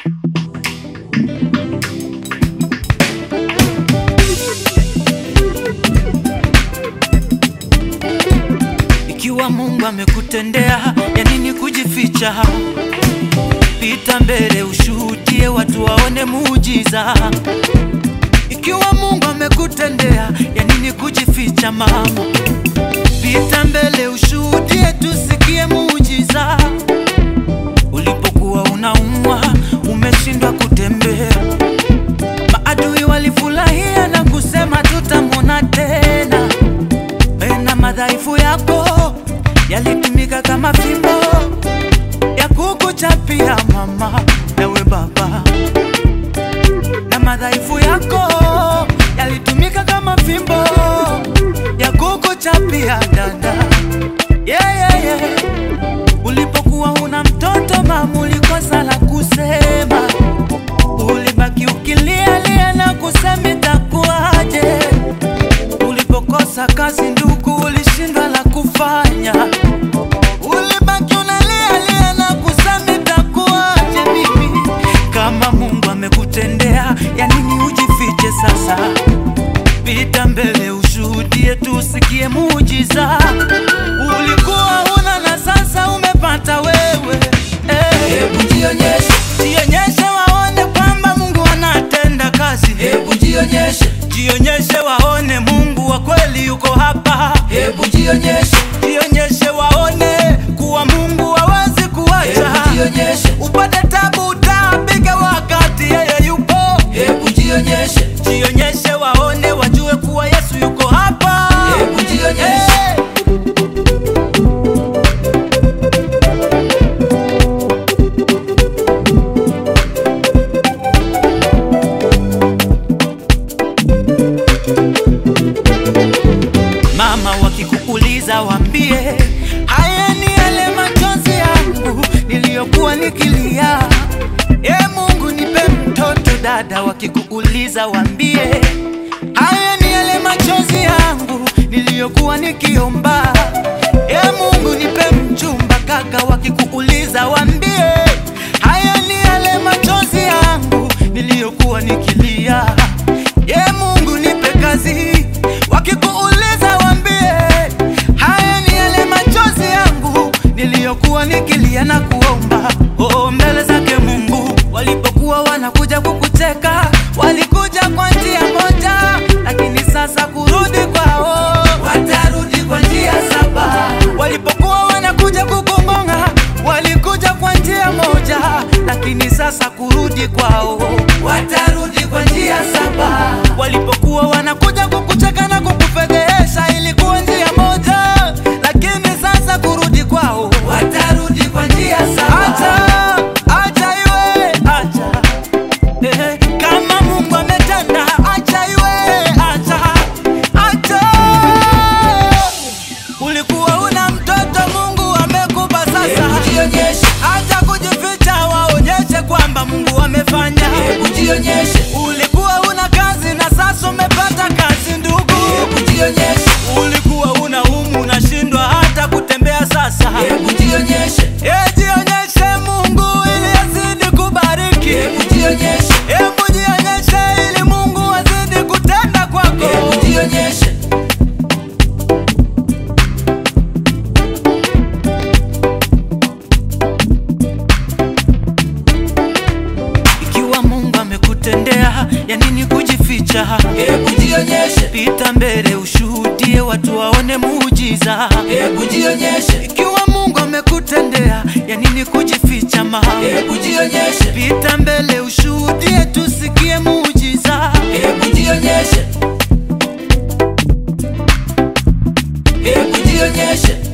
Ikiwa Mungu amekutendea, ya nini kujificha? Pita mbele ushuhudie, watu waone muujiza. Ikiwa Mungu amekutendea, ya nini kujificha mama? Pita mbele ushuhudie, tusikie muujiza. Ulipokuwa unaumwa, umeshindwa kutembea, maadui walifurahia na kusema tutamwona tena. Na madhaifu yako yalitumika kama fimbo ya kukuchapia mama, nawe baba, na madhaifu yako yalitumika kama fimbo ya kukuchapia dada. Yeah, yeah, yeah. Ulipokuwa una mtoto mama, ulikosa la kusema, ulibaki ukilialia na kusema itakuwaje. Ulipokosa kazi ndugu, ulishindwa la kufanya, ulibaki unalialia na kusema itakuwaje. Mimi kama Mungu amekutendea, ya nini ujifiche sasa? Pita mbele ushuhudie, tusikie muujiza. Ulikuwa una na sasa umepata wewe. Eh, Hebu jionyeshe, jionyeshe waone kwamba Mungu anatenda kazi. hebu jionyeshe, Jionyeshe waone Mungu wa kweli yuko hapa. hebu jionyeshe, Jionyeshe waone kuwa Mungu hawezi kuacha. hebu jionyeshe, Upate tabu utapiga wakati yeye yupo. hebu jionyeshe, Jionyeshe waone wajue kuwa Yesu yuko hapa. hebu jionyeshe. Eh. Mama wakikuuliza wambie, haya ni yale machozi yangu niliyokuwa nikilia. E Mungu nipe mtoto. Dada wakikuuliza wambie, haya ni yale machozi yangu niliyokuwa nikiomba. E Mungu nipe mchumba. Kaka wakikuuliza wambie, haya ni yale machozi yangu niliyokuwa nikilia. E Mungu nipe kazi. Wakikuuliza wambie, haya ni yale machozi yangu niliyokuwa nikilia na kuomba oh, mbele zake Mungu. Walipokuwa wanakuja kukucheka, walikuja kwa njia moja, lakini sasa kurudi kwao Watarudi kwa njia saba, Walipokuwa wanakuja kukumonga, walikuja kwa njia moja, lakini sasa kurudi kwao. watarudi kwa njia saba, Walipokuwa wanakuja kukucheka na kukufedhehesha, ilikuwa njia moja, lakini sasa kurudi kwao. watarudi kwa njia Acha, saba, acha iwe, acha. Eh, kama Mungu ametenda, acha iwe, acha, acha. Ulikuwa una mtoto, Mungu amekupa sasa. hebu jionyeshe, Acha kujificha, waonyeshe kwamba Mungu amefanya. hebu jionyeshe, Ulikuwa una kazi na sasa umepata kazi ndugu. hebu jionyeshe, Ulikuwa una umu unashindwa hata kutembea sasa. hebu jionyeshe, Eh, jionyeshe Mungu ili azidi kubariki. hebu jionyeshe, Hebu jionyeshe ili Mungu azidi kutenda kwako. hebu jionyeshe, Ikiwa Mungu amekutendea, ya nini kujificha? hebu jionyeshe, Pita mbele ushuhudie, watu waone muujiza. hebu jionyeshe, Ikiwa Mungu amekutendea, ya nini kujificha mama? hebu jionyeshe, Pita mbele ushuhudie, tusikie muujiza. hebu jionyeshe, hebu jionyeshe,